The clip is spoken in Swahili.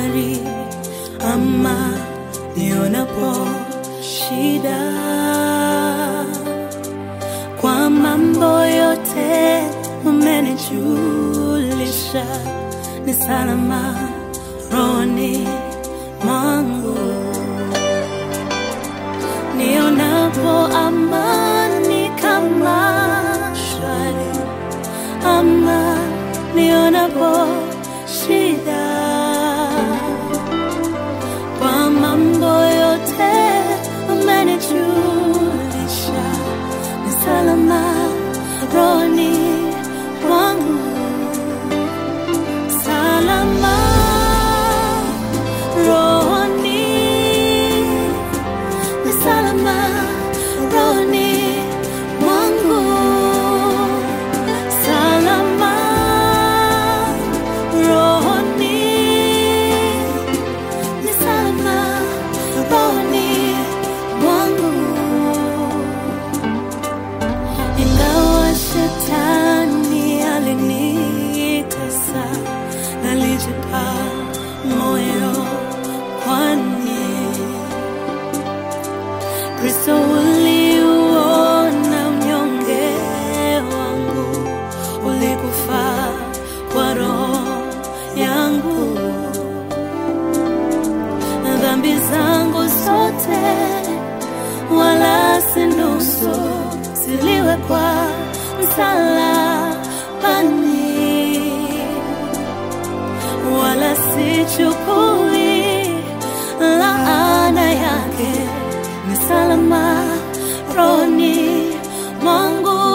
shwari ama nionapo shida kwa mambo yote umenijulisha ni salama rohoni mwangu nionapo amani kama shwari ama nionapo shida kwa mambo yote umenijulisha ni salama rohoni mwangu salama rohoni ni salama rohoni mwangu salama rohoni ni salama rohoni mwangu ingawa shetani alinitesa nalijipa moyo kwani kristo uliuona unyonge wangu ulikufa kwa roho yangu dhambi zangu zote wala si nusu ziliwekwa msalabani wala sichukui laana yake ni salama rohoni mwangu